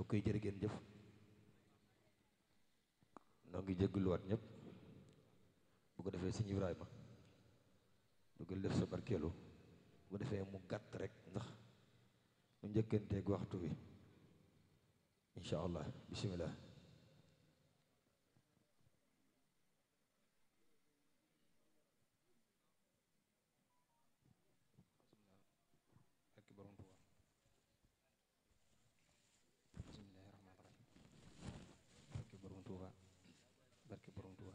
ok jërë ngeen jëf noo ngi jégaluwaat ñëpp bu ko defee sëñ Ibrahima dugal def sa barkeelu bu ko defee mu gàtt rek ndax mu njëkkanteeg waxtu bi incha allah bisimilah. barke borom Tuuba bismillahi rahmaani rahim barke borom Tuuba barke borom Tuuba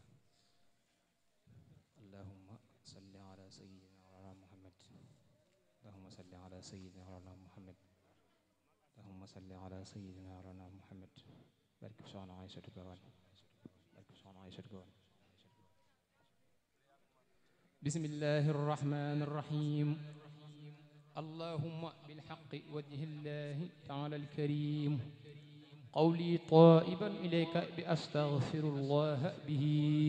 allahumma salli ala sayyidina wala muhammad allahumma salli ala sayyidina wala muhammad allahumma salli ala sayyidina wala muhammad barke soxna Aysatu Gawan barke soxna Aysatu Gawan bismillahi rahmaani rahim اللهم بالحق وجه الله تعالى الكريم قولي طائبا إليك بأستغفر الله به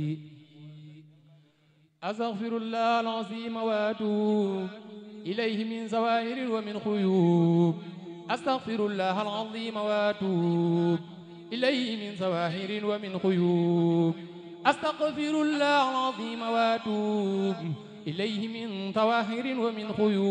أستغفر الله العظيم وأتوب إليه من زوائر ومن خيوب أستغفر الله العظيم وأتوب إليه من زواهر ومن خيوب أستغفر الله العظيم وأتوب إليه من ظواهر ومن خيوب